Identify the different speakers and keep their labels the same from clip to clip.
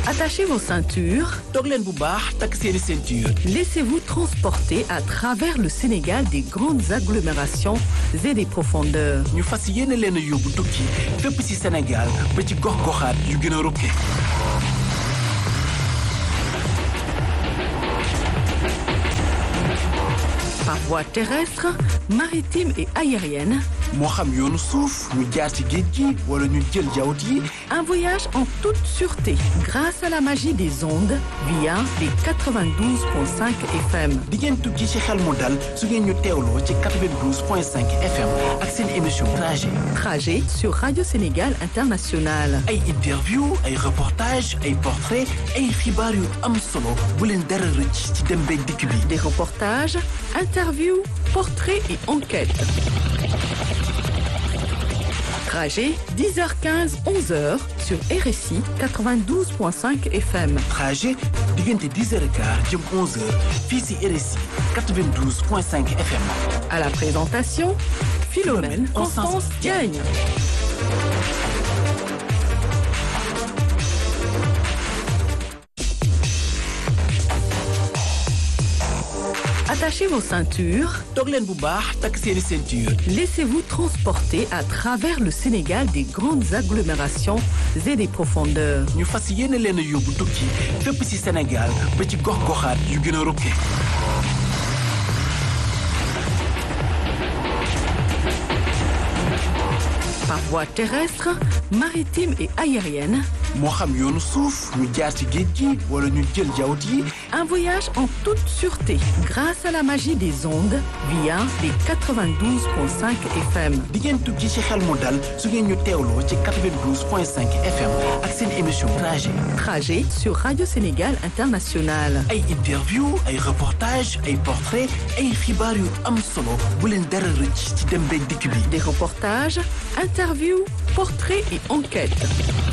Speaker 1: Attachez vos ceintures.
Speaker 2: toog leen bu baax takk seeni ceinture.
Speaker 1: Laissez-vous transporter à travers le Sénégal des grandes agglomérations et des profondeurs.
Speaker 2: ñu fas yéene leen a yóbbu tukki fépp ci Sénégal ba ci gox-goxaat yu gën a rukke.
Speaker 1: Par voie terrestre, maritime et aérienne,
Speaker 2: moo xam yoonu suuf ñu jaar ci géej gi wala ñu jël jawt yi
Speaker 1: un voyage en toute sûreté grâce à la magie des ondes via les 92.5 FM.
Speaker 2: di ngeen tukki ci xel mu dal su ngeen ñu teewloo ci 92.5 FM ak seen émission trajet
Speaker 1: Trajet sur Radio Sénégal International.
Speaker 2: ay interview ay reportage ay portrait ay xibaar yu am solo bu leen dara rëcc ci dem beeg dikk bi
Speaker 1: Des reportages, interviews, portraits et enquêtes. Trajet 10h15, 11h sur RSI 92.5 FM.
Speaker 2: trajet diggante 10h15 jëm 11h fii ci RSI 92.5 FM
Speaker 1: À la présentation, Philomène Constance Diagne. Attachez vos ceintures.
Speaker 2: toog leen bu baax takk seeni ceinture
Speaker 1: Laissez-vous transporter à travers le Sénégal des grandes agglomérations et des profondeurs.
Speaker 2: ñu fas yéene leen a yóbbu tukki fépp ci Sénégal ba ci gox-goxaat yu gën a rukke
Speaker 1: Par voie terrestre, maritime et aérienne,
Speaker 2: moo xam yoonu suuf ñu jaar ci géej gi wala ñu jël jawt yi
Speaker 1: un voyage en toute sûreté grâce à la magie des ondes via les 92.5 FM.
Speaker 2: di ngeen tukki ci xel mu dal su ngeen ñu teewloo ci 92.5 FM ak seen émission trajet
Speaker 1: Trajet sur Radio Sénégal International.
Speaker 2: ay interview ay reportage ay portrait ay xibaar yu am solo bu leen dara rëcc ci dem beeg dikk bi
Speaker 1: Des reportages, interviews, portraits et enquêtes.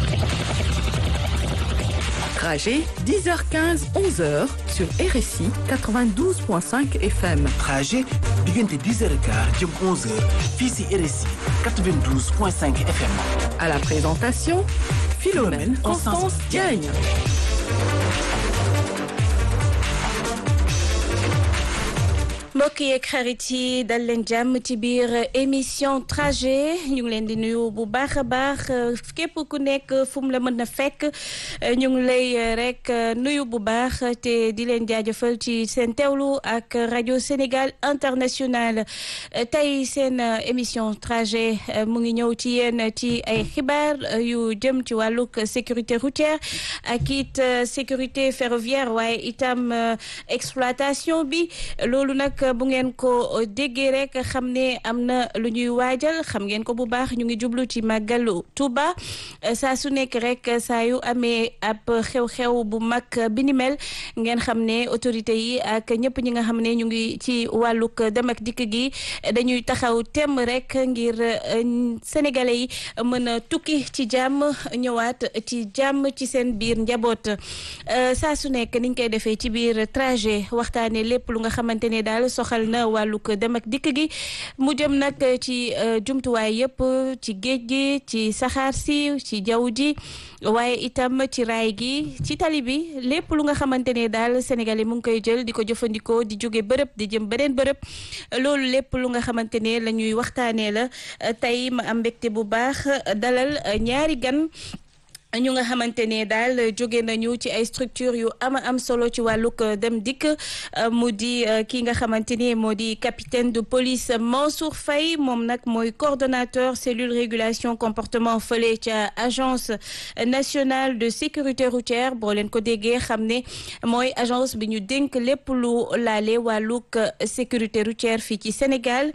Speaker 1: Trajet 10h15, 11h sur RSI 92.5 FM.
Speaker 2: trajet diggante 10h15 jëm 11h fii ci RSI 92.5 FM
Speaker 1: À la présentation, Philomène Constance Diagne.
Speaker 3: mbokk yeeg xarit yi dal leen jàmm ci biir émission trajet ñu ngi leen di nuyu bu baax a baax képp ku nekk fu mu la mën a fekk ñu ngi lay rek nuyu bu baax te di leen jaajëfal ci seen teewlu ak rajo Sénégal international tey seen émission trajet mu ngi ñëw ci yéen ci ay xibaar yu jëm ci wàllug sécurité routière ak it sécurité ferroviaire waaye itam exploitation bi loolu nag bu ngeen ko déggee rek xam ne am na lu ñuy waajal xam ngeen ko bu baax ñu ngi jublu ci màggalu Tuuba saa su nekk rek saa yu amee ab xew-xew bu mag bi ni mel ngeen xam ne autorité yi ak ñëpp ñi nga xam ne ñu ngi ci wàllug dem ak dikk gi dañuy taxaw temm rek ngir sénégalais yi mën a tukki ci jàmm ñëwaat ci jàmm ci seen biir njaboot saa su nekk niñ koy defee ci biir trajet waxtaanee lépp lu nga xamante ne daal soxal na wàllug dem ak dikk gi mu jëm nag ci jumtuwaay yëpp ci géej gi ci saxaar si ci jaww ji waaye itam ci raay gi ci tali bi lépp lu nga xamante ne daal Sénégalais mu ngi koy jël di ko jëfandikoo di jóge bërëb di jëm beneen bërëb loolu lépp lu nga xamante ne la ñuy waxtaanee la tey ma am mbégte bu baax dalal ñaari gan. ñu nga xamante ne daal jóge nañu ci ay structure yu ama am solo ci wàllug dem dikk mu di kii nga xamante ni moo di capitaine de police Mansour Faye moom nag mooy coordonnateur cellule régulation comportement fële ca agence nationale de sécurité routière boo leen ko déggee xam ne mooy agence bi ñu dénk lépp lu laale wàllug sécurité routière fii ci Sénégal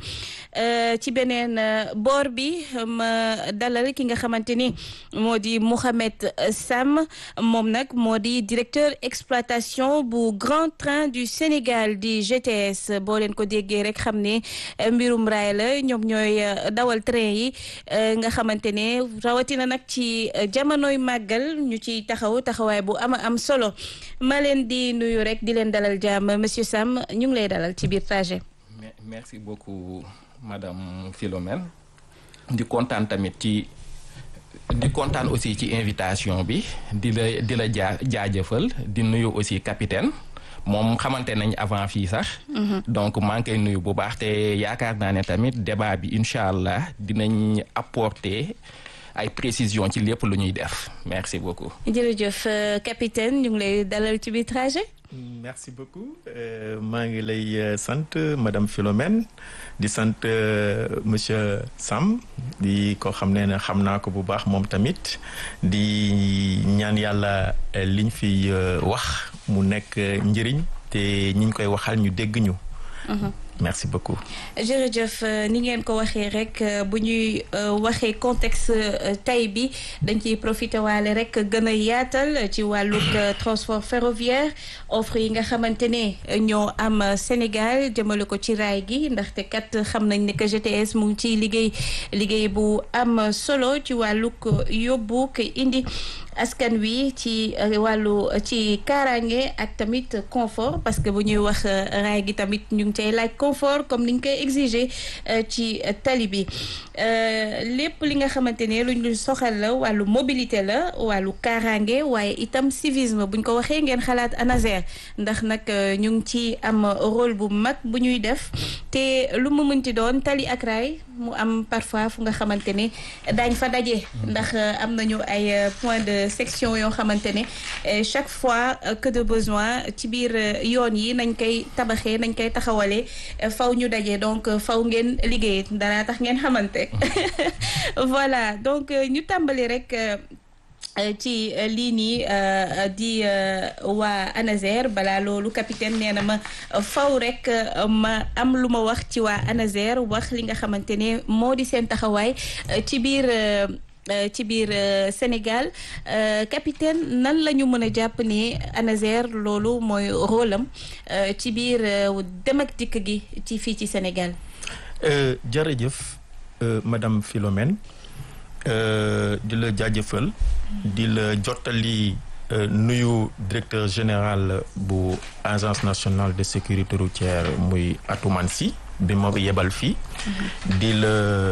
Speaker 3: ci beneen boor bi ma dalal ki nga xamante ni moo di Mouhamed Sam moom nag moo di directeur exploitation bu Grand Train du Sénégal di GTS boo leen ko déggee rek xam ne mbirum raay la ñoom ñooy dawal train yi nga xamante ne rawatina nag ci jamonoy màggal ñu ci taxaw taxawaay bu ama am solo ma leen di nuyu rek di leen dalal jàmm monsieur Sam ñu ngi lay dalal ci biir trajet.
Speaker 4: merci beaucoup madame Philomène di kontaan tamit ci di kontaan aussi ci invitation bi di la di la jaa jaajëfal di nuyu aussi capitaine moom xamante nañ avant fii sax. donc maa ngi koy nuyu bu baax te yaakaar naa ne tamit débat bi incha allah dinañ apporter ay précisions ci lépp lu ñuy def merci beaucoup.
Speaker 3: jërëjëf capitaine ñu ngi lay dalal ci biir trajet.
Speaker 5: merci beaucoup maa ngi lay sant madame Philomène di sant monsieur Sam di ko xam ne ne xam naa ko bu baax moom tamit di ñaan yàlla liñ fi wax mu nekk njëriñ te ñiñ koy waxal ñu dégg ñu. merci beaucoup.
Speaker 3: jërëjëf ni ngeen ko waxee rek bu ñuy waxee contexte tay bi dañ ciy profité waale rek gën a yaatal ci wàllug transport ferroviaire offre yi nga xamante ne ñoo am Sénégal jëmale ko ci raay gi ndaxte kat xam nañ ne que GTS mu ngi ciy liggéey liggéey bu am solo ci wàllug yóbbu ko indi. askan wi ci wàllu ci kaaraange ak tamit confort parce que bu ñuy wax raay gi tamit ñu ngi cay laaj confort comme niñ koy exiger ci tali bi lépp li nga xamante ne luñ lu soxal la wàllu mobilité la wàllu kaaraange waaye itam civisme buñ ko waxee ngeen xalaat ANASER ndax nag ñu ngi ci am rôle bu mag bu ñuy def te lu mu mënti doon tali ak raay mu am parfois fu nga xamante ne daañ fa daje ndax am nañu ay point de section yoo xamante ne chaque fois que de besoin ci biir yoon yi nañ koy tabaxee nañ koy taxawalee faw ñu daje donc faw ngeen liggéey dara tax ngeen xamante voilà donc ñu tàmbali rek ci lii nii di waa ANASER balaa loolu capitaine nee na ma faw rek ma am lu ma wax ci waa ANASER wax li nga xamante ne moo di seen taxawaay ci biir ci biir Sénégal capitaine nan la ñu mën a jàpp ne ANASER loolu mooy rôle am ci biir dem ak dikk gi ci fii ci Sénégal.
Speaker 5: jërëjëf madame Philomène di la jaajëfal di la jottali nuyu directeur général bu agence nationale de sécurité routière muy Atoumane Sy bi ma yebal fii di la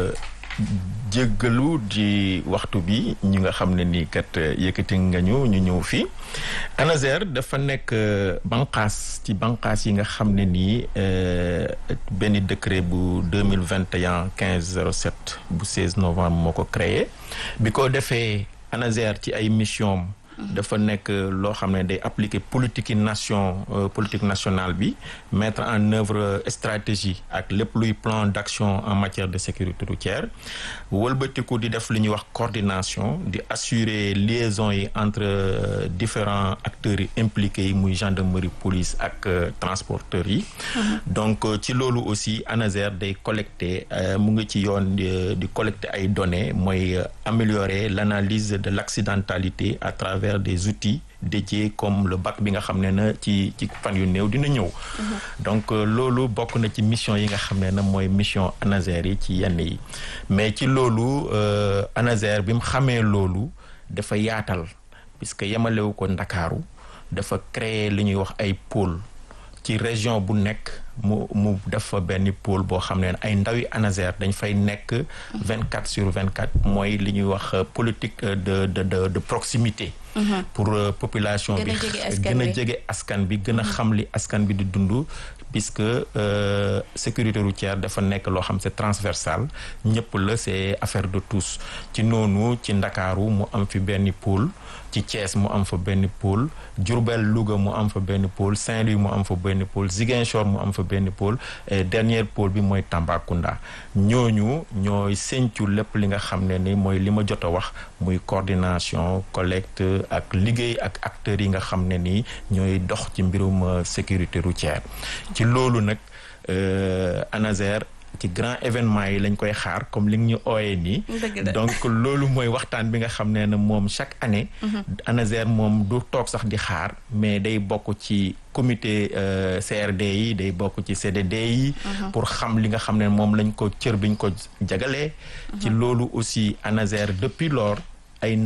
Speaker 5: jéggalu di waxtu bi ñi nga xam ne nii kat yëkkati nga ñu ñu ñëw fii ANASER dafa nekk banqaas ci banqaas yi nga xam ne nii benn décret bu deux mille vingt et un quinze zéro sept bu seize novembre moo ko créé bi ko defee ANASER ci ay mission dafa nekk loo xam ne day appliquer politique nation politique nationale bi mettre en œuvre stratégie ak lépp luy plan d'action en matière de sécurité routière wëlbatiku di def li ñuy wax coordination di assurer liaison yi entre différents acteurs yi impliqués yi muy gendarmerie police ak transporteurs yi donc ci loolu aussi ANASER day collecter mu ngi ci yoon di collecter ay données mooy améliorer l'analyse de l'accidentalité à travers des outils dédiés comme le BAC bi nga xam ne na ci ci fan yu néew dina ñëw donc loolu bokk na ci mission yi nga xam ne na mooy mission ANASER yi ci yenn yi mais ci loolu ANASER bi mu xamee loolu dafa yaatal puisque yemalewu ko Ndakaaru dafa créer li ñuy wax ay pôle ci région bu nekk mu mu def fa benn pôle boo xam ne ay ndawi ANASER dañ fay nekk vingt quatre sur vingt quatre mooy li ñuy wax politique de de de de proximité pour population bi gën a jege askan bi gën a xam li askan bi di dund puisque sécurité routière dafa nekk loo xam c'est transversal ñëpp la c'est affaire de tous ci noonu ci Ndakaaru mu am fi benn pôle ci Thiès mu am fa benn pôle Diourbel Louga mu am fa benn pôle Saint-Louis mu am fa benn pôle Ziguinchor mu am fa benn pôle et dernier pôle bi mooy Tambacounda ñooñu ñooy séntu lépp li nga xam ne ni mooy li ma jot a wax muy coordination collecte ak liggéey ak acteurs yi nga xam ne nii ñooy dox ci mbirum sécurité routière ci loolu nag ANASER ci grand événement yi lañ koy xaar comme li ñu ooyee nii donc loolu mooy waxtaan bi nga xam ne ne moom chaque année ANASER moom du toog sax di xaar mais day bokk ci comité CRD yi day bokk ci CDD yi pour xam li nga xam ne moom lañ ko cër biñ ko jagalee ci loolu aussi ANASER depuis lors ay ndawam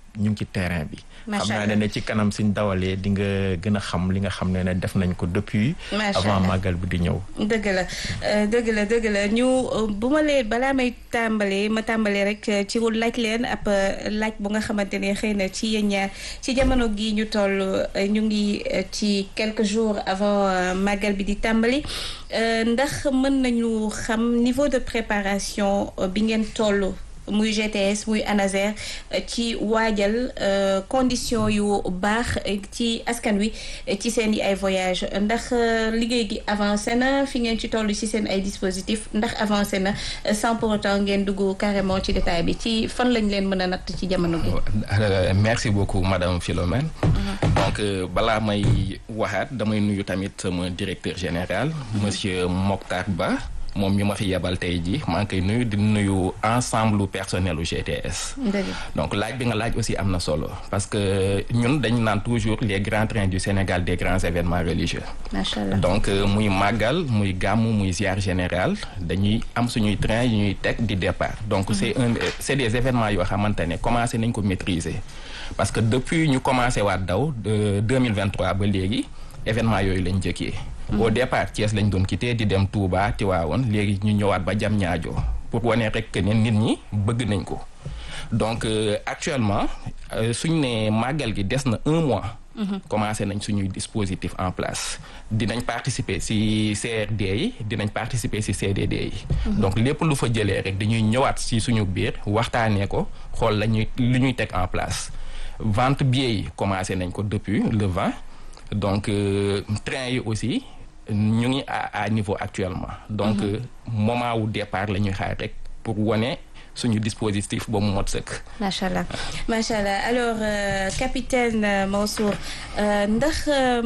Speaker 5: ñu ngi ci terrain bi.
Speaker 3: Macha
Speaker 5: xam naa
Speaker 3: Allah.
Speaker 5: ne ne ci kanam suñ dawalee di nga gën a xam li nga xam ne ne def nañ ko depuis.
Speaker 3: Macha
Speaker 5: avant
Speaker 3: Allah.
Speaker 5: màggal bi di ñëw.
Speaker 3: dëgg la euh, dëgg la dëgg la ñu euh, bu ma lee balaa may tàmbalee ma tàmbalee rek euh, ci laaj leen ab euh, laaj bu nga xamante ne xëy na ci yéen ñaar ci jamono gi ñu toll euh, ñu ngi euh, ci quelques jours avant euh, màggal bi di tàmbali euh, ndax mën nañu xam niveau de préparation euh, bi ngeen toll muy GTS muy ANASER euh, ci waajal euh, condition yu baax euh, ci askan wi euh, ci seen i ay voyage ndax euh, liggéey gi avancé na fi ngeen ci toll ci seen ay dispositif ndax avancé na euh, sans pour autant ngeen dugg carrément ci détail bi ci fan lañ leen mën a natt ci jamono gi.
Speaker 4: Euh, merci beaucoup madame Philomène donc euh, balaa may waxaat damay nuyu tamit sama directeur général monsieur Mokhtar Ba moom mi ma fi yebal tey ji maa ngi koy nuyu di nuyu ensemble personnel u GTS
Speaker 3: dëgg
Speaker 4: donc laaj bi nga laaj aussi am na solo parce que ñun dañu naan toujours les grands trains du Sénégal des grands événements religieux
Speaker 3: macha allah.
Speaker 4: donc euh, muy màggal muy gàmmu muy ziar général dañuy am suñuy train yu ñuy teg di départ donc c'est un c'est des événements yoo xamante ne commencé nañ ko maîtriser parce que depuis ñu commencé waat daw de 2023 ba léegi événement yooyu lañ jëkkee au départ Thiès lañ doon quitté di dem Touba Tivaouane léegi ñu ñëwaat ba Diamniadio pour wane rek que ne nit ñi bëgg nañ ko donc euh, actuellement euh, suñ ne màggal gi des na un mois commencé nañ suñuy dispositif en place dinañ participer ci CRD yi dinañ participer ci CDD yi donc lépp lu fa jëlee rek dañuy ñëwaat ci suñu biir waxtaanee ko xool la ñuy lu ñuy teg en place vente billets yi commencé nañ ko depuis le 20 donc euh, train yi aussi ñu ngi à à niveau actuellement donc euh, moment wu départ la ñuy xaar rek pour wane suñu dispositif ba mu mot sëkk
Speaker 3: macha allah macha allah alors euh, capitaine euh, Mansour euh, ndax euh,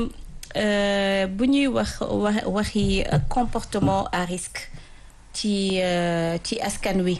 Speaker 3: euh, bu ñuy wax wax waxi euh, comportement à risque ci euh, ci askan wi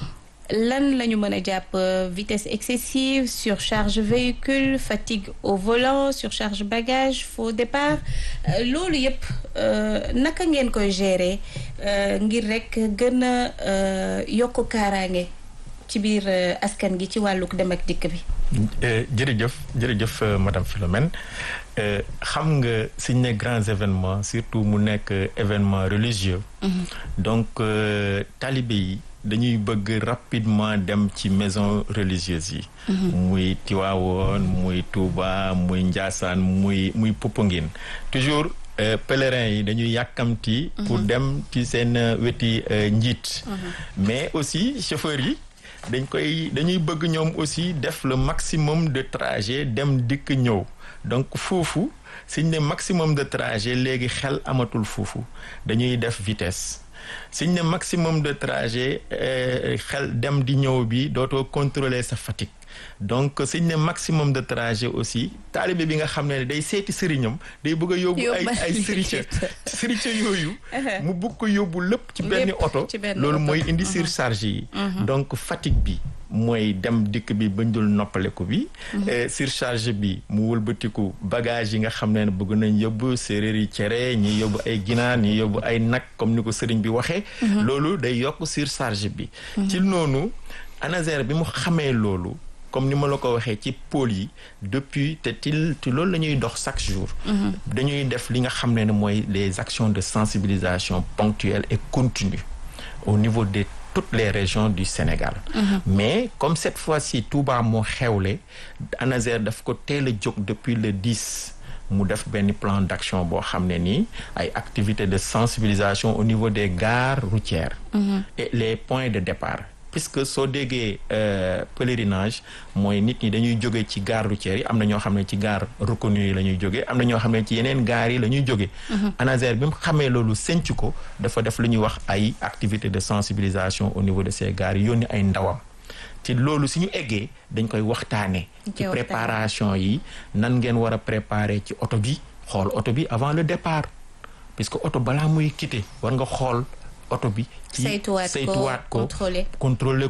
Speaker 3: lan la ñu mën a jàpp euh, vitesse excessive surcharge véhicule fatigue au volant surcharge bagage faux départ euh, loolu yëpp euh, naka ngeen koy gérer euh, ngir rek gën a euh, yokk kaaraange ci biir euh, askan gi ci wàlluk dem ak dikk bi.
Speaker 5: Euh, jërëjëf jërëjëf euh, madame Philomène Euh, xam nga suñ ne grands événements surtout mu nekk euh, événement religieux donc euh, talibé yi dañuy bëgg rapidement dem ci maison religieuse yi muy Tiwaawoon muy Touba muy Njaasaan muy muy Popenguine toujours euh, pèlerins yi dañuy yàkkamti pour dem ci seen euh, weti euh, njiit mais aussi chauffeurs yi dañ koy dañuy bëgg ñoom aussi def le maximum de trajet dem dikk ñëw donc foofu suñ ne maximum de trajet léegi xel amatul foofu dañuy def vitesse suñ ne maximum de trajet euh, xel dem di ñëw bi dootoo contrôler sa fatigue donc suñ ne maximum de trajet aussi taalibe bi nga xam ne day seeti sëriñam day bëgg a yóbbu ay
Speaker 3: Yóbbaale
Speaker 5: ay sërica sërica yooyu mu bëgg ko yóbbu lépp ci benn
Speaker 3: Lépp
Speaker 5: oto
Speaker 3: ci benn
Speaker 5: loolu
Speaker 3: oto.
Speaker 5: mooy indi surcharge yi donc fatigue bi mooy dem dikk bi bañ dul noppaleku bi Eh, surcharge bi mu wëlbatiku bagage yi nga xam ne bëgg nañ yóbbu séeréer yi cere ñi yóbbu ay ginaar ñi yóbbu ay nag comme ni ko sëriñ bi waxee loolu day yokk surcharge bi ci noonu ANASER bi mu xamee loolu comme ni ma la ko waxee ci pôle yi depuis te ci ci loolu la ñuy dox chaque jour dañuy def li nga xam ne ne mooy les actions de sensibilisation ponctuelles et continues au niveau de toutes les régions du Sénégal mais comme cette fois-ci Touba moo xewle ANASER daf ko teel a jóg depuis le 10 mu def benn plan d'action boo xam ne nii ay activités de sensibilisation au niveau des gares routières et les points de départ puisque soo déggee euh, pèlerinage mooy nit ñi dañuy jóge ci gare routière yi am na ñoo xam ne ci gare reconnue yi la ñuy jóge am na ñoo xam ne ci yeneen gares yi la ñuy jóge ANASER bi mu xamee loolu senc ko dafa def lu ñuy wax ay activités de sensibilisation au niveau de ces gares yi yónni ay ndawam ci loolu suñu eggee dañ koy waxtaane
Speaker 3: Dañ
Speaker 5: ci
Speaker 3: koy
Speaker 5: préparation yi nan ngeen war a préparer ci oto bi xool oto bi avant le départ puisque oto balaa muy quitter war nga xool oto bi ci
Speaker 3: Saytuwaat ko,
Speaker 5: saytuwaat ko
Speaker 3: contrôler.
Speaker 5: contrôler ko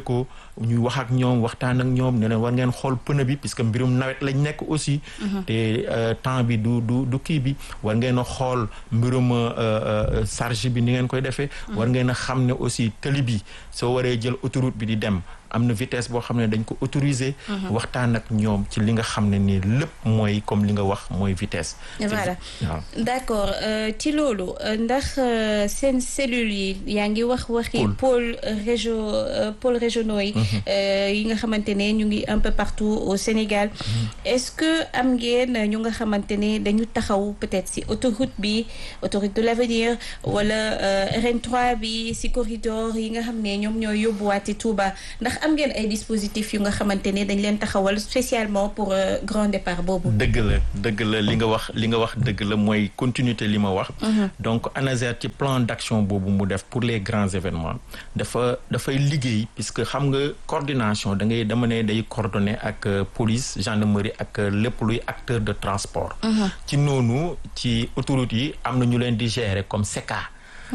Speaker 5: ñuy wax ak ñoom waxtaan ak ñoom ne leen war ngeen xool pneu bi puisque mbirum nawet lañ nekk aussi te temps bi du du du kii bi war ngeen a xool mbirum charge bi ni ngeen koy defee war ngeen a xam ne aussi tëli bi soo waree jël autoroute bi di dem am na vitesse boo xam ne dañ ko autoriser waxtaan ak ñoom ci li nga xam ne nii lépp mooy comme li nga wax mooy vitesse
Speaker 3: voilà
Speaker 5: waaw
Speaker 3: d'accord ci loolu ndax seen cellules yi yaa ngi wax waxi pôle région pôle régionaux yi yi nga xamante ne ñu ngi un peu partout au Sénégal est-ce que am ngeen ñu nga xamante ne dañu taxaw peut-être si autoroute bi autoroute de l'avenir wala RN3 bi si corridor yi nga xam ne ñoom ñooy yóbbuwaati Touba ndax am ngeen ay dispositifs yu nga xamante ne dañ leen taxawal spécialement pour grand départ boobu.
Speaker 5: dëgg la dëgg la li nga wax li nga wax dëgg la mooy continuité li ma wax. donc ANASER ci plan d'action boobu mu def pour les grands événements dafa dafay liggéey puisque xam nga coordination da ngay dama ne day coordonner ak police gendarmerie ak lépp luy acteur de transport. ci noonu ci autoroute yi am na ñu leen di gérer comme SECA.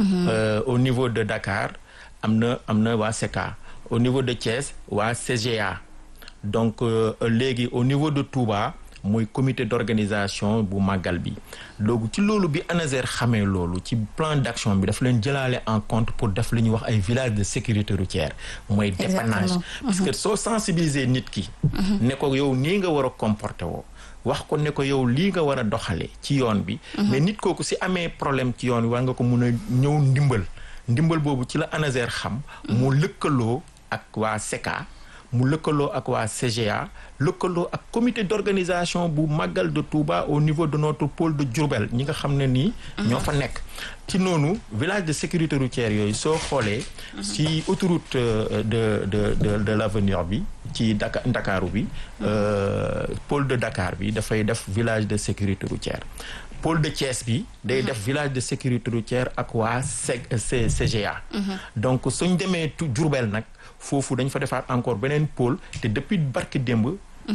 Speaker 5: au niveau de Dakar am na am na waa SECA. au niveau de Thiès waa CGA donc léegi au niveau de Touba mooy comité d'organisation bu màggal bi donc ci loolu bi ANASER xamee loolu ci plan d'action bi dafa leen jëlaale en compte pour def li ñuy wax ay villages de sécurité routière mooy dépannage parce que soo sensibiliser nit ki ne ko yow nii nga war a comporter woo wax ko ne ko yow lii nga war a doxale ci yoon bi mais nit kooku si amee problème ci yoon bi war nga ko mun a ñëw ndimbal ndimbal boobu ci la ANASER xam mu lëkkaloo ak waa SECA mu lëkkaloo ak waa CGA lëkkaloo ak comité d'organisation bu Magal de Touba au niveau de notre pôle de Diourbel ñi nga xam ne nii ñoo fa nekk ci noonu village de sécurité routière yooyu soo xoolee ci autoroute de de de de l'avenir bi ci Dakar Ndakaaru bi pôle de Dakar bi dafay def village de sécurité routière pôle de Thiès bi day def village de sécurité routière ak waa CGA donc suñ demee Diourbel nag foofu dañ fa defaat encore beneen pôle te depuis barki démb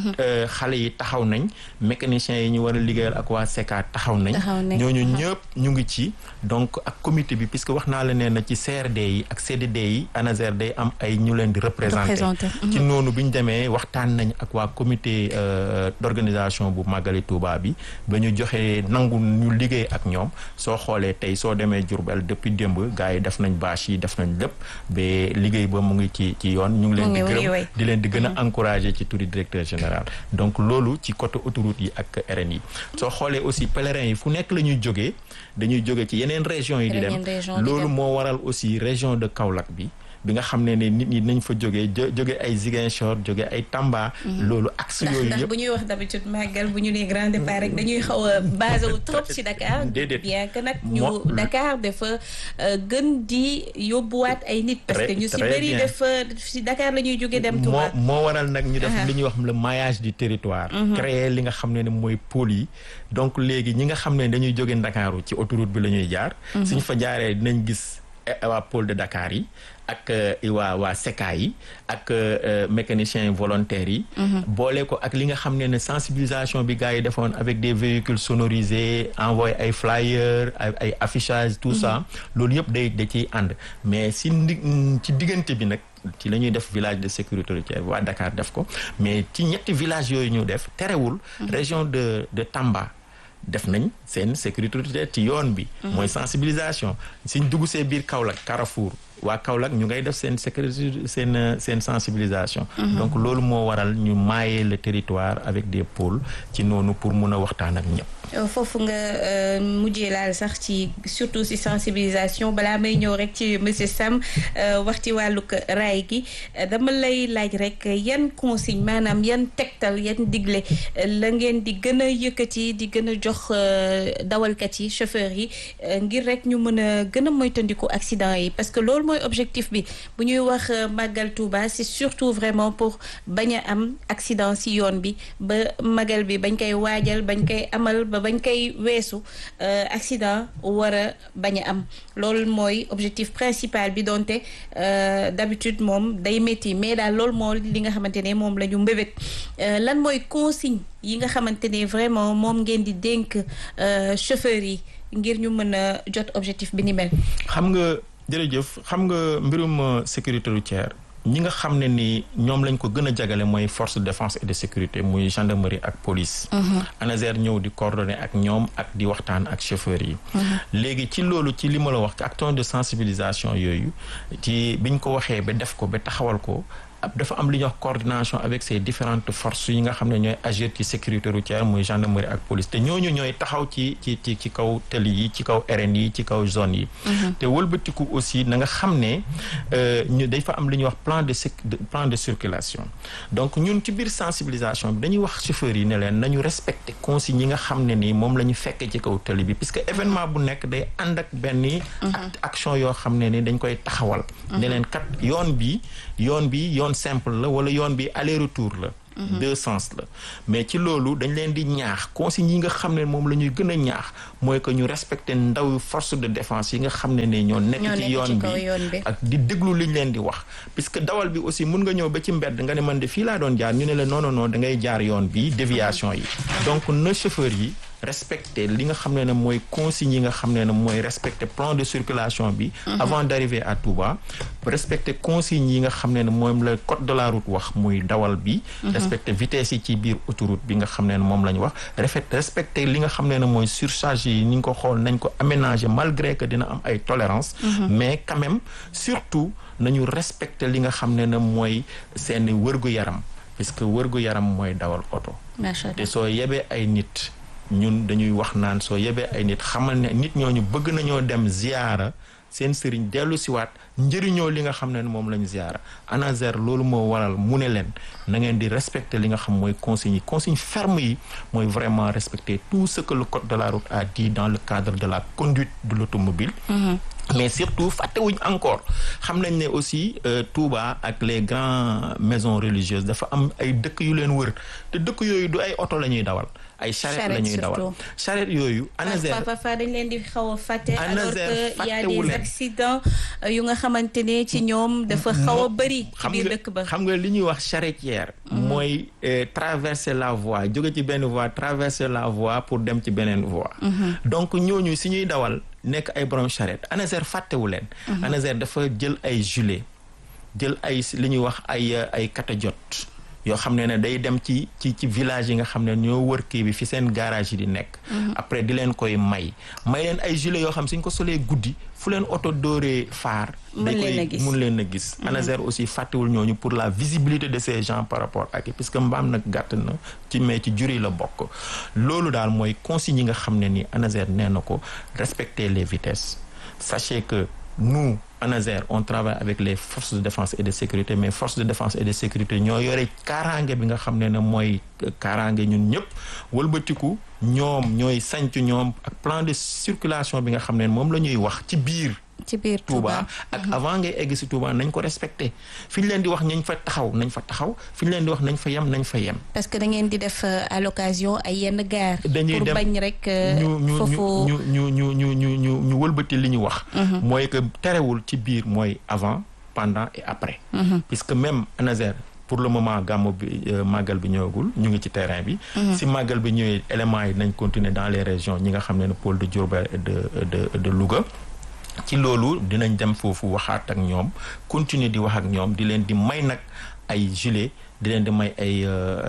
Speaker 5: xale yi taxaw nañ mécaniciens yi ñu war a liggéeyal ak waa SECA taxaw nañ ñooñu ñëpp ñu ngi ci donc ak comité bi puisque wax naa la nee na ci CRD yi ak CDD yi ANASER day am ay ñu leen di représenter ci noonu bi ñu demee waxtaan nañ ak waa comité d'organisation bu Magali Touba bi ba ñu joxee nangu ñu liggéey ak ñoom soo xoolee tey soo demee Diourbel depuis démb gars yi def nañ bâche yi def nañ lépp ba liggéey ba mu ngi ci ci yoon ñu ngi leen di gërëm di leen di gën a encourager ci turi directeur général donc loolu ci côté autoroute yi ak RN yi soo xoolee aussi pèlerins yi fu nekk la ñuy jógee dañuy jóge ci yeneen régions yi di dem loolu moo waral aussi région de Kaolack bi bi nga xam ne ne nit ñi nañ fa jógee jóge ay Ziguinchor jóge ay Tamba. loolu axe yooyu
Speaker 3: ndax
Speaker 5: yëpp
Speaker 3: bu ñuy wax d'habitude màggal bu ñu nee grand départ rek dañuy xaw a basé wu trop ci Dakar.
Speaker 5: déedéet
Speaker 3: bien que nag ñu
Speaker 5: Mo-
Speaker 3: Dakar dafa gën di yóbbuwaat ay nit. parce que
Speaker 5: Très-
Speaker 3: ñu si
Speaker 5: très
Speaker 3: bëri
Speaker 5: bien.
Speaker 3: dafa si Dakar la ñuy jóge dem
Speaker 5: moo
Speaker 3: Touba.
Speaker 5: moo waral nag ñu def
Speaker 3: Aha.
Speaker 5: li ñuy wax le maillage du territoire créer li nga xam ne ne mooy pôle yi donc léegi ñi nga xam ne dañuy jóge Ndakaaru ci autoroute bi la ñuy jaar suñ fa jaaree dinañ gis eh, waa pôle de Dakar yi ak eh, waa waa SECA yi ak eh, mécaniciens volontaires yi boole ko ak li nga xam ne ne sensibilisation bi gars yi defoon avec des véhicules sonorisés envoyé ay flyers ay ay affichage tout ça loolu yëpp day da ciy ànd mais si ndi ci diggante bi nag ci la ñuy def village de sécurité routière waa Dakar def ko mais ci ñetti village yooyu ñu def terewul région de de Tamba def nañ seen sécurité routière ci yoon bi mooy sensibilisation suñ dugg see biir Kaolack Carrefour waa Kaolack ñu ngay def seen sécurité seen euh, seen sensibilisation donc loolu moo waral ñu maayer le territoire avec des pôles ci noonu pour mun a waxtaan ak ñëpp
Speaker 3: Euh, foofu nga euh, mujjee laal sax ci surtout ci sensibilisation balaa may ñëw rek ci monsieur Sam euh, wax ci wàllug raay gi euh, dama lay laaj rek yan consigne maanaam yan tegtal yan digle euh, la ngeen di gën a yëkkati di gën a jox euh, dawalkat yi chauffeurs yi euh, ngir rek ñu mën a gën a moytandiku accident yi parce que loolu mooy objectif bi bu ñuy wax euh, màggal Touba c'est surtout vraiment pour bañ a am accident ci yoon bi ba magal bi bañ koy waajal bañ koy amal ba bañ koy weesu euh, accident war a bañ a am loolu mooy objectif principal bi donte euh, d'habitude moom day métti mais daal loolu moo li nga xamante ne moom la ñu mbébét Euh, lan mooy consigne yi nga xamante ne vraiment moom ngeen di dénk euh, chauffeurs yi ngir ñu mën a jot objectif bi ni mel.
Speaker 5: xam nga jërëjëf xam nga mbirum euh, sécurité routière ñi nga xam ne ni ñoom lañ ko gën a jagale mooy force de défense et de sécurité muy gendarmerie ak police. ANASER ñëw di coordonner ak ñoom ak di waxtaan ak chauffeurs yi. léegi ci loolu ci li ma la wax ci acton de sensibilisation yooyu ci biñ ko waxee ba def ko ba taxawal ko. ab dafa am li ñuy wax coordination avec ces différentes forces yi nga xam ne ñooy agir ci sécurité routière muy gendarmerie ak police te ñooñu ñooy taxaw ci ci ci ci kaw tëli yi ci kaw RN yi ci kaw zone yi. te wëlbatiku aussi na nga xam ne ñu dafa am li ñuy wax plan de plan de circulation donc ñun ci biir sensibilisation bi dañuy wax chauffeurs yi ne leen nañu respecter consignes yi nga xam ne nii moom la ñu fekkee ci kaw tëli bi puisque événement bu nekk day ànd ak benn action yoo xam ne ni dañ koy taxawal. ne leen kat yoon bi yoon bi yoon simple la wala yoon bi aller retour la deux sens la mais ci loolu dañ leen di ñaax consignes yi nga xam ne moom la ñuy gën a ñaax mooy que ñu respecter ndaw force de défense yi nga xam ne ne ñoo nekk ci yoon bi ak di déglu liñ leen di wax puisque dawal bi aussi mun nga ñëw ba ci mbedd nga ne man de fii laa doon jaar ñu ne la non non non da ngay jaar yoon bi déviation yi donc na chauffeur yi respecter li nga xam ne ne mooy consignes yi nga xam ne ne mooy respecter plan de circulation bi avant d'arriver à Touba respecter consignes yi nga xam ne ne moom la code de la route wax muy dawal bi respecter vitesse yi ci biir autoroute bi nga xam ne ne moom la ñu wax respecter li nga xam ne ne mooy surcharge yi ni ñu ko xool nañ ko aménager malgré que dina am ay tolérance mais quand même surtout nañu respecter li nga xam ne ne mooy seeni wërgu-yaram puisque wërgu-yaram mooy dawal oto te soo yebee ay nit ñun dañuy wax naan soo yebee ay nit xamal ne nit ñooñu bëgg nañoo dem ziyaara seen sëriñ dellu siwaat njëriñoo li nga xam ne moom lañu ziyaara ANASER loolu moo waral mu ne leen na ngeen di respecter li nga xam mooy consignes yi consignes ferme yi mooy vraiment respecter tout ce que le code de la route a dit dans le cadre de la conduite de l'automobile mais surtout fàttewuñ encore xam nañ ne aussi Touba ak les grandes maisons religieuses dafa am ay dëkk yu leen wër te dëkk yooyu du ay oto la ñuy dawal ay charrette la ñuy dawal charrette yooyu ANASER
Speaker 3: parfois dañ leen di xaw a fàtte alors que y a des accidents yu nga xamante ne ci ñoom dafa xaw a bëri ci biir dëkk ba
Speaker 5: xam nga li ñuy wax charretière mooy traverser la voie jóge ci benn voie traverser la voie pour dem ci beneen voie donc ñooñu si ñuy dawal nekk ay borom charrette ANASER fàttewu leen ANASER dafa jël ay gilet jël ay li ñuy wax ay ay catadiot yoo xam ne ne day dem ci ci ci village yi nga xam ne ñoo wër kii bi fi seen garage yi di nekk après di leen koy may may leen ay gilet yoo xam suñ ko solee guddi fu leen oto dooree faar day koy mun leen a gis ANASER aussi fàttewul ñooñu pour la visibilité de ces gens par rapport ak puisque mbaam nag gàtt na ci mais ci jur yi la bokk loolu daal mooy consignes yi nga xam ne ni ANASER nee na ko respecter les vitesses sachez que nous ANASER on travaille avec les forces de défense et de sécurité mais forces de défense et de sécurité ñoo yore kaaraange bi nga xam ne ne mooy kaaraange ñun ñëpp wëlbatiku ñoom ñooy sanc ñoom ak plan de circulation bi nga xam ne moom la ñuy wax ci biir
Speaker 3: ci biir
Speaker 5: Touba ak avant ngay egg si Touba nañ ko respecté fi ñu leen di wax nañ fa taxaw nañ fa taxaw fi ñu leen di wax nañ fa yem nañ fa yem.
Speaker 3: parce que da ngeen di def à l'occasion ay yenn gaar.
Speaker 5: dañuy
Speaker 3: pour
Speaker 5: dem
Speaker 3: bañ rek.
Speaker 5: ñu
Speaker 3: foofu
Speaker 5: ñu ñu ñu ñu ñu ñu ñu wëlbati li ñu wax. mooy que terewul ci biir mooy avant pendant et après. puisque même ANASER pour le moment gàmmu bi màggal bi ñëwagul ñu ngi ci terrain bi. si màggal bi ñëwee éléments yi nañ continuer dans les régions ñi nga xam ne pôle de Diourbel et de de de Louga. ci loolu dinañ dem foofu waxaat ak ñoom continuer di wax ak ñoom di leen di may nag ay gilet di leen di may ay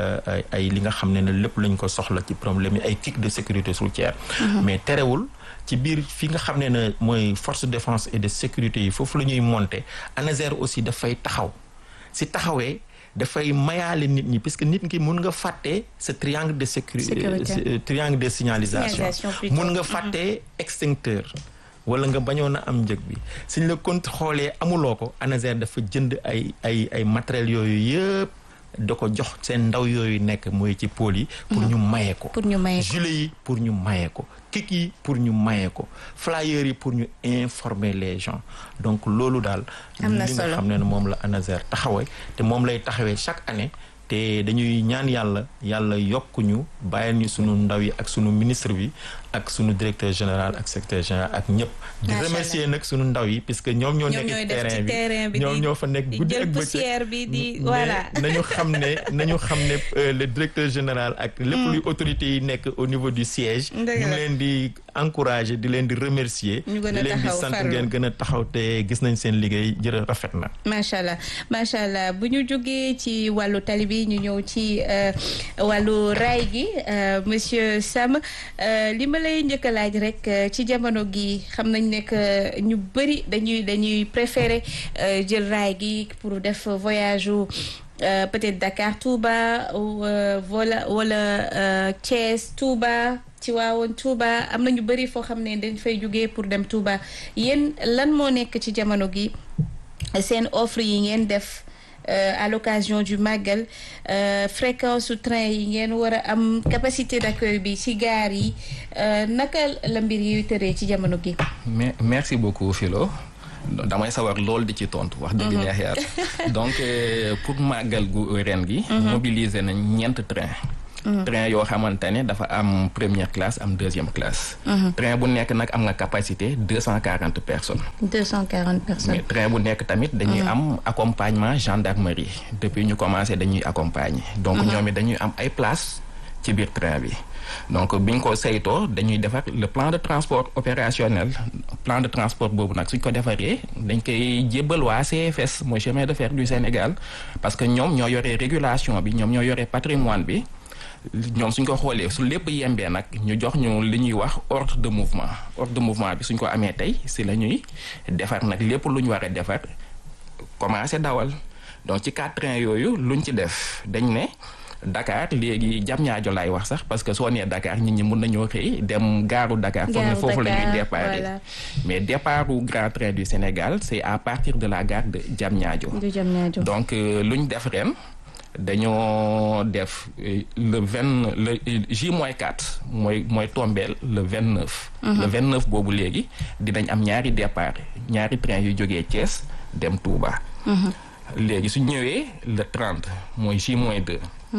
Speaker 5: ay li nga xam ne ne lépp lañ ko soxla ci problème yi ay kit de sécurité routière mais terewul ci biir fi nga xam ne ne mooy force de défense et de sécurité yi foofu la ñuy monter ANASER aussi dafay taxaw si taxawee dafay mayaale nit ñi parce que nit ki mun nga fàtte ce triangle de sécurité triangle de signalisation mun nga fàtte extincteur wala nga bañoon a am njëg bi suñ la compte xoolee amuloo ko ANASER dafa jënd ay ay ay matériels yooyu yëpp da ko jox seen ndaw yooyu nekk mooy ci pôle yi. pour ñu maye ko.
Speaker 3: pour ñu maye ko
Speaker 5: gilet yi pour ñu maye ko. kik yi pour ñu maye ko flyers yi pour ñu informer les gens donc loolu daal.
Speaker 3: am na
Speaker 5: li nga
Speaker 3: solo
Speaker 5: xam ne moom la ANASER taxawee te moom lay taxawee chaque année. te dañuy ñaan yàlla yàlla yokk ñu bàyyil ñu sunu ndaw yi ak sunu ministre bi ak sunu directeur général ak secrétaire général ak ñëpp. di
Speaker 3: Macha
Speaker 5: remercier nag sunu ndaw yi puisque ñoom ñoo
Speaker 3: ñoom
Speaker 5: nekk
Speaker 3: ñooy
Speaker 5: ci
Speaker 3: def ci
Speaker 5: terrain
Speaker 3: terrain bi
Speaker 5: bi ñoom
Speaker 3: di-
Speaker 5: ñoo fa nekk
Speaker 3: di
Speaker 5: guddi
Speaker 3: jël
Speaker 5: ak bëccëg.
Speaker 3: poussière bi di
Speaker 5: Mais
Speaker 3: voilà.
Speaker 5: nañu xam ne nañu xam ne euh, le directeur général ak lépp luy autorité yi nekk au niveau du siège.
Speaker 3: Dëgg
Speaker 5: ñu ngi
Speaker 3: la.
Speaker 5: leen di encourager di leen di remercier.
Speaker 3: Ñu gën a
Speaker 5: di leen di
Speaker 3: taxaw,
Speaker 5: sant
Speaker 3: farlu.
Speaker 5: ngeen gën a taxaw te gis nañ seen liggéey jërë rafet na.
Speaker 3: macha allah macha allah bu ñu jógee ci wàllu tali bi ñu ñëw ci euh, wàllu raay gi euh, monsieur Sam euh, li ma lay njëkk a laaj rek euh, ci jamono gi xam nañ ne que ñu bëri dañuy dañuy préférer euh, jël raay gi pour def voyage u euh, peut-être Dakar Touba ou euh, wala wala euh, Thiès Touba Tivaouane Touba am na ñu bëri foo xam ne dañ fay jógee pour dem Touba yéen lan moo nekk ci jamono gi. seen offre yi ngeen def euh, à l'occasion du màggal euh, fréquence su train yi ngeen war a am capacité d'accueil bi ci gaar yi euh, naka la mbir yi tëree ci jamono gi.
Speaker 4: mais merci beaucoup Philo damay sawar lool di ci tontu wax dëgg neex yàlla donc euh, pour màggal gu ren gi mobiliser nañ ñeent train train yoo xamante ne dafa am première classe am deuxième classe train bu nekk nag am nga capacité deux cent quarante personnes
Speaker 3: 240 personnes.
Speaker 4: mais train bu nekk tamit dañuy am accompagnement gendarmerie depuis ñu commencé dañuy accompagner donc ñoom it dañuy am ay place ci biir train bi donc biñ ko saytoo dañuy defar le plan de transport opérationnel plan de transport boobu nag suñ ko defaree dañ koy jébbal waa CFS mooy chemin de fer du Sénégal parce que ñoom ñoo yore régulation bi ñoom ñoo yore patrimoine bi ñoom suñ ko xoolee su lépp yembee nag ñu jox ñu li ñuy wax ordre de mouvement ordre de mouvement bi suñ ko amee tey si la ñuy defar nag lépp lu ñu war a defar commencé dawal donc ci quatre trains yooyu luñ ci def dañ ne Dakar léegi jam ñaajo laay wax sax parce que soo nee Dakar nit ñi mun nañoo xëy dem gaaru Dakar foog ne
Speaker 3: Gaaru
Speaker 4: foofu la ñuy
Speaker 3: Dakar,
Speaker 4: départ
Speaker 3: voilà.
Speaker 4: mais départu Grand Train du Sénégal c'est à partir de la gare de Diamniadio
Speaker 3: du jam ñaajo.
Speaker 4: donc euh, lu ñu def ren dañoo def euh, le vingt le J moins quatre mooy mooy tombeel le vingt neuf. le vingt neuf boobu léegi dinañ am ñaari départ ñaari train yu jógee Thiès dem Touba. léegi su ñëwee le trente mooy J moins deux.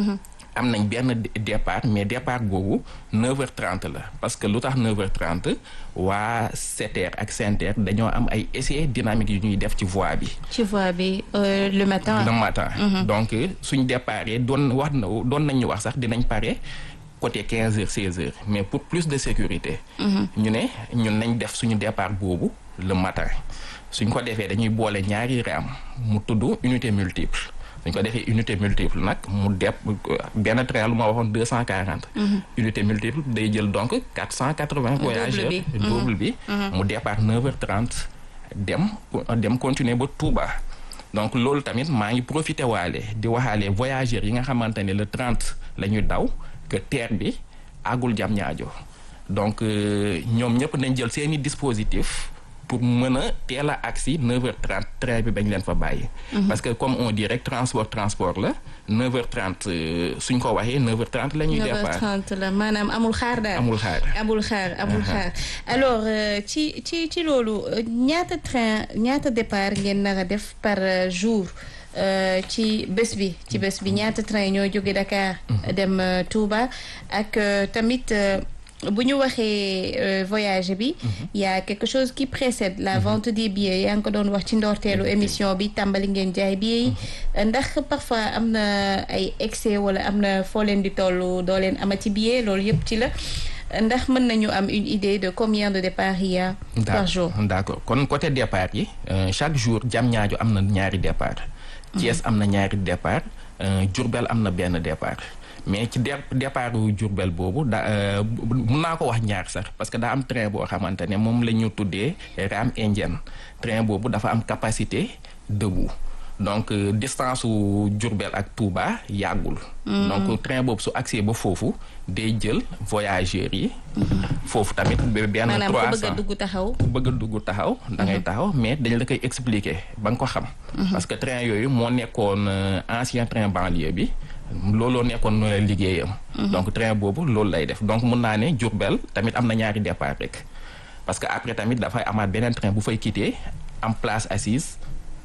Speaker 4: am nañ benn dé- départ mais départ boobu 9h30 la parce que lu tax 9h30 waa SETER ak SENTER dañoo am ay essais dynamiques yu ñuy def ci voie bi.
Speaker 3: ci voie bi euh, le matin.
Speaker 4: le matin. donc suñ déparé doon wax na doon nañ ñu wax sax dinañ pare côté 15 heures 16 heures mais pour plus de sécurité. ñu ne ñun nañ def suñu départ boobu le matin suñ ko defee dañuy boole ñaari raam mu tudd unité multiple. suñ ko defee unité multiple nag mu depp benn train lu ma waxoon deux cent quarante. unité multiple day jël donc quatre cent quatre vingt voyageurs.
Speaker 3: bi.
Speaker 4: double bi. mu départ neuf heures trente dem dem continuer ba Touba. donc loolu tamit maa ngi profité waale di waxaale voyageurs yi nga xamante ne le trente la ñuy daw que terre bi àggul jam ñaajo donc euh, ñoom ñëpp nañ jël seeni dispositif pour mën a teel a agsi 9h30 train bi bañ leen fa bàyyi. parce que comme on dit rek transport transport la 9h30 euh, suñ ko waxee 9h30 la ñuy départ
Speaker 3: 9h30 la maanaam amul xaar daal.
Speaker 4: amul xaar.
Speaker 3: amul xaar amul xaar alors euh, ci ci ci loolu euh, ñaata train ñaata départ ngeen nar a def par euh, jour euh, ci bés bi ci bés bi ñaata train ñoo jóge Dakar dem euh, Touba ak euh, tamit euh, bu ñu waxee euh, voyage bi y a quelque chose qui précède la vente des billets yaa ngi ko doon wax ci ndorteelu émission bi tàmbali ngeen jaay billets yi ndax parfois am na ay excès wala am na foo leen di toll doo leen amati billet loolu yëpp ci la ndax mën nañu am une idée de combien de départ il y a par jour
Speaker 4: d'accord kon côté départ yi euh, chaque jour jam ñaajo am na ñaari départ Thiès am na ñaari départ euh, Diourbel am na benn départ mais ci dé départ wu Diourbel boobu da euh, mun naa ko wax ñaar sax parce que daa am train boo xamante ne moom la ñu tuddee rame indienne train boobu dafa am capacité debout donc euh, distance wu Diourbel ak Touba yàggul. donc train boobu su accès ba foofu day jël voyageurs yi. foofu tamit ba benn
Speaker 3: maanaam ku bëgg a
Speaker 4: 300
Speaker 3: dugg taxaw
Speaker 4: ku bëgg a dugg taxaw da ngay taxaw mais dañ la koy expliquer ba nga ko xam parce que train yooyu moo nekkoon euh, ancien train banlieue bi looloo nekkoon euh, liggéeyam donc train boobu loolu lay def donc mun naa ne Diourbel tamit am na ñaari départ rek parce que après tamit dafay amaat beneen train bu fay quitter am place assise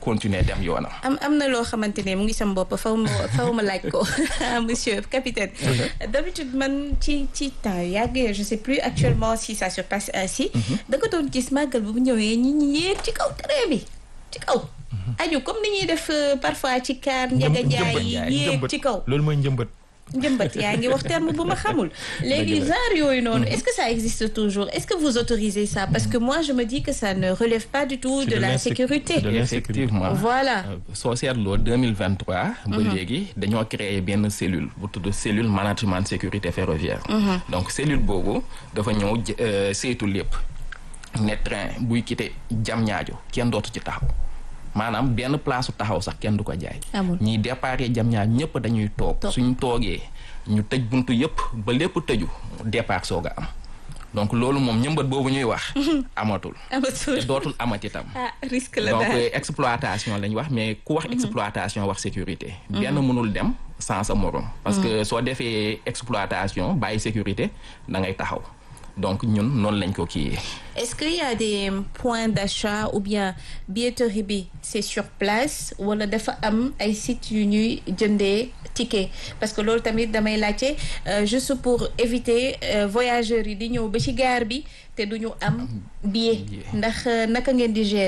Speaker 4: continuer dem yoonam.
Speaker 3: am am na loo xamante ne mu ngi sam bopp faw ma faw ma laaj ko monsieur capitaine. d'habitude man ci ci temps yàgg je sais plus actuellement si ça se passe ainsi. da nga doon gis màggal bu ñëwee ñi ñi yéeg ci kaw train bi ci kaw. aju comme ni ñuy def parfois ci kaar njëga jaay yi yéeg ci kaw.
Speaker 5: loolu mooy njëmbat.
Speaker 3: njëmbat yaa ngi wax terme bu ma xamul léegi genre yooyu noonu est-ce que ça existe toujours est-ce que vous autorisez ça parce que moi je me dis que ça ne relève pas du tout de la sécurité
Speaker 4: effectivement
Speaker 3: voilà
Speaker 4: soo seetloo 2023 ba léegi dañoo créer benn cellule bu tudd cellule management sécurité ferroviaire donc cellule boobu dafa ñëw saytu lépp ne train buy quitté Diamniadio kenn dootu ci taxaw maanaam benn place su taxaw sax kenn du ko jaay. ñiy déparé jam ñaar ñëpp dañuy toog. suñ toogee ñu tëj buntu yëpp ba lépp tëju départ soog a am donc loolu moom ñëmbat boobu ñuy wax. amatul.
Speaker 3: amatul
Speaker 4: te dootul amati itam.
Speaker 3: ah risque la
Speaker 4: donc
Speaker 3: daal
Speaker 4: exploitation lañ wax mais ku wax exploitation wax sécurité. benn mënul dem sans sa morom. parce que soo defee exploitation bàyyi sécurité da ngay taxaw. donc ñun noonu lañ ko kii.
Speaker 3: est-ce qu'il y a des points d'achat ou bien billetterie bi c'est sur place wala dafa am ay sites yu ñuy jëndee ticket parce que loolu tamit damay laajte juste pour éviter voyageurs yi di ñëw ba ci gare bi te duñu am billet ndax naka ngeen di gérer